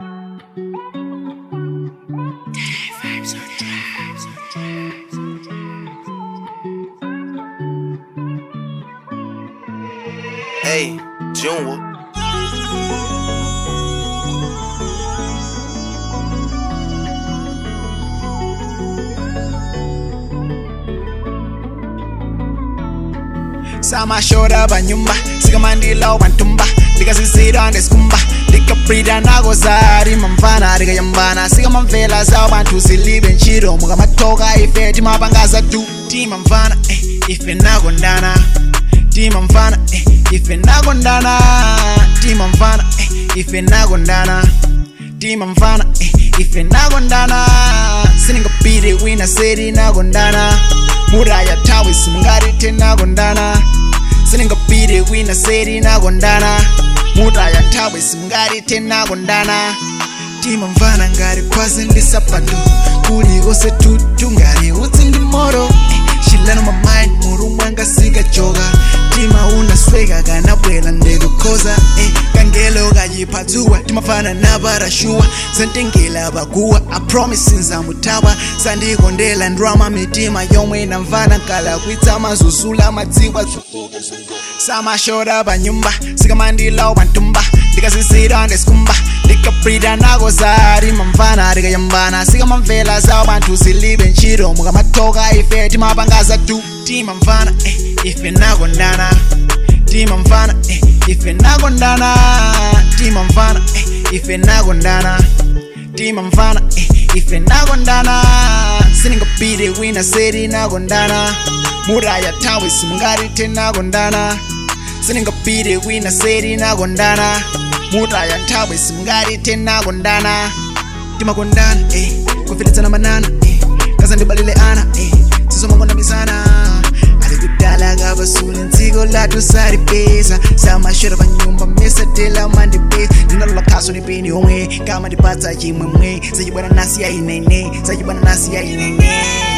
Hey, Junior. samashora banyumba sikamandila bantumba ndikazizira ndesikumba ndikabrida nakozari mamvana ndikayambana sikamamvela zawo banthu zilibe ntchito mukamatoka ife timapangaza tu timamvana eh, ife nakondana timamvana eh, ife nakondana timamvana eh, ife nakondana timamvana eh, ife nakondana siningapite wina seri nakondana muraya tawe simungarite nakondana siningapite wina seri nakondana muraya tawe simungarite nakondana timamvana ngari kwase ndisapato kulikose tutu ngari utsi ndi moro eh, shilano mamind murumwe ngasikachoka tima unasweka kanabwela ndikukhoza eh, kangelo kayiphatsuwa timafana naparashuwa zantengela bakuwa apromise nzamutawa sandikondela ndrama mitima yomwe namvana kala kwitsama zuzula madziwa samashora banyumba sikamandilawo bantumba ndikazizira ndesikumba ndikabrida nakozari mamvana ndikayambana sikamamvela zawo banthu zilibe ntchito mukamatoka ife timapangaza tu timamvana eh, ife nakondana timamvana eh, ife nakondana timamvana eh, ife nakondana timamvana eh, ife nakondana siningapite wina seri nakondana muraya tawe simungarite nakondana siningapite wina seri nakondana muraya nthawe simungarite nakondana timakondana eh, kufilitsana manana eh, kazandibalile ana eh, sizomangondambisana alikudala kabasule ntsiko lathu salipeza samashera panyumba mesatela mandipeza ndinalola khaso nipini yomwe kama ndipatsa chimwemwe sachibwana nasi ya inene sachibwana nasi ya inene